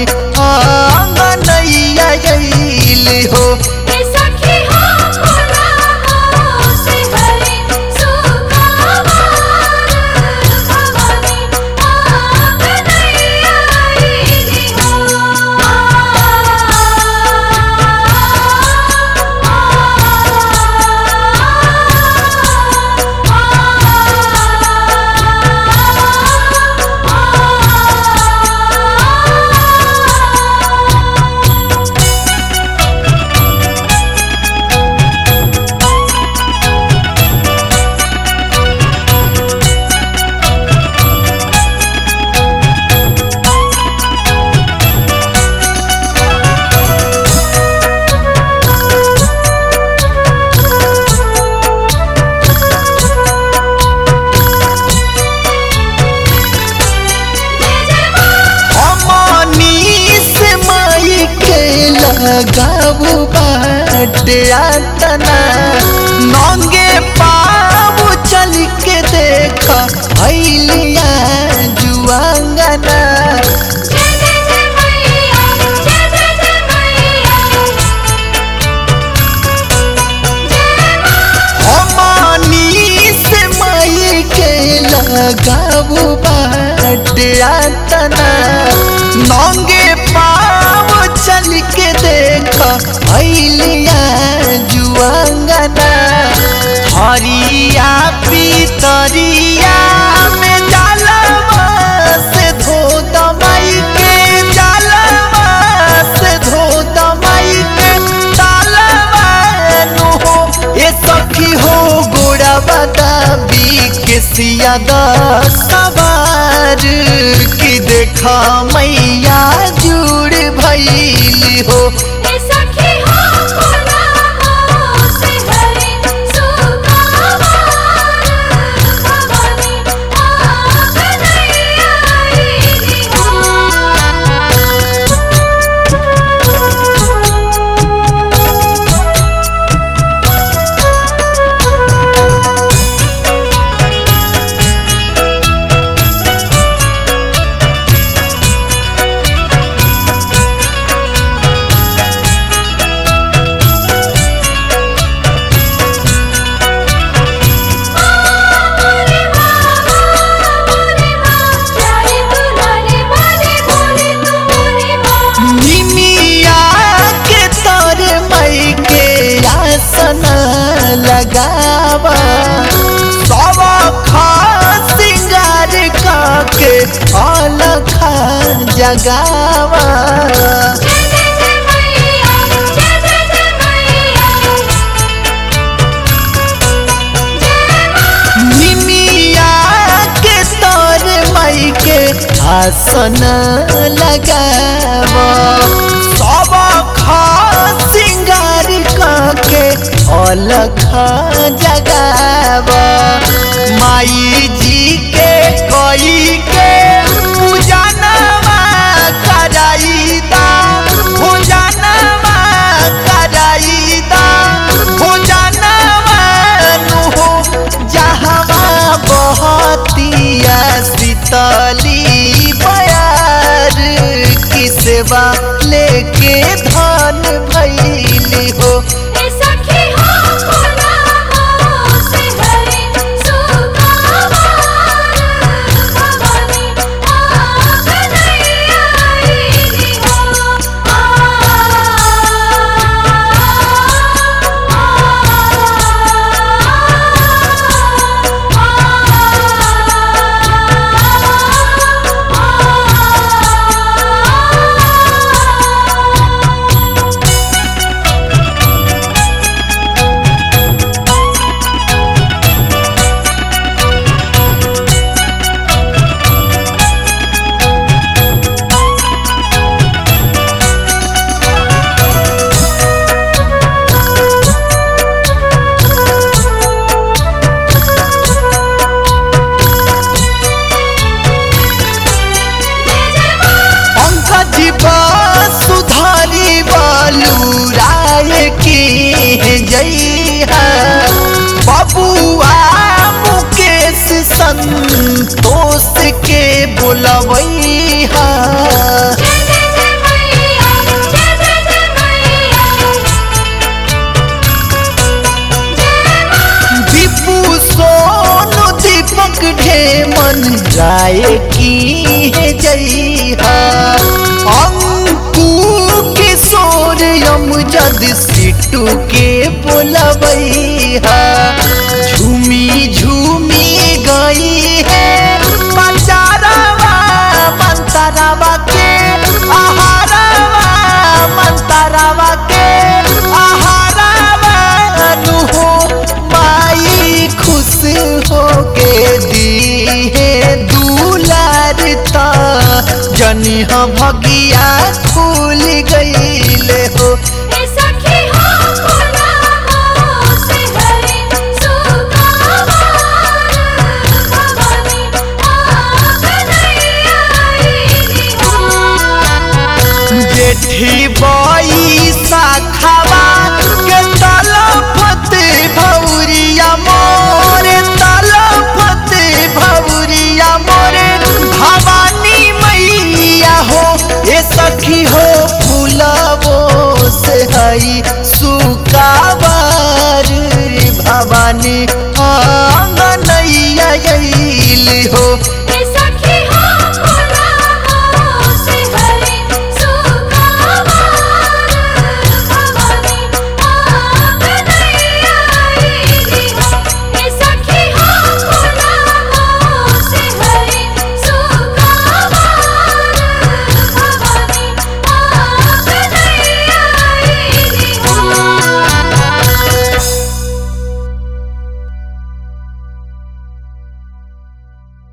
आंगनैया अइली हो ए सखी हो भोला हो से हरे सुखवार भवानी आंगनैया आईली अमनी से माई के लगाबू बाटे आतना नंगे पाऊ चल के देख अइलिया जुआंगना जय जय जय मैया जय जय जय मैया अमनी से माई के लगाबू बाटे आतना नंगे पाऊ चल के देख अइलिया जुआंगना हरिया पीतरिया में जालवा से धो दमाई के जालवा से धो दमाई के तालवा नु हो ए सखी हो गोड़ा बताबी के सियादा सवार की देखा मैया जुड़ भैली हो ए सखी हो भोला हो से हरे सुखवार भवानी आंगनैया आईली प्यारे दुलारे मारे बोले तू मोरे माँ निमिया के तर मई के आसन लगावा सब खा सिंगार का के अलखा जगावा जय जय जय मैया जय जय जय मैया निमिया के तर मई के आसन लगावा सब खा सिंगार का के अलखा जगावा माई जी के कोई के पूजनवा कराईदा पूजनवा कराईदा पूजनवा नु हो जहवा बहतिया शीतली बयार की सेवा लेके धन भैली हो ए सखी हो भोला हो से हरे सुखवार भवानी आंगनैया आईली जइहा बबुआ मुकेश संतोष के बोलबैहा जय जय जय राय की है जइहा अंकु किशोर अमजद सिटू के बोलबैहा झूमी झूमी गई है बचारावा मंतरावा के आहारावा मंतरावा के आहारावा नुहो माई खुश हो के दी है दुलारता जनी हम भगिया खुल गईले हो ए सखी हो गुलाबों से हरे सुगवार भवानी आंगनैया आईली हो जेठी बई शाखावा के तलफत भौरिया मोरे तलफत भौरिया मोरे भवानी मैया हो ए सखी हो फूलबो से हई सुकाबार भवानी आंगनैया अइली हो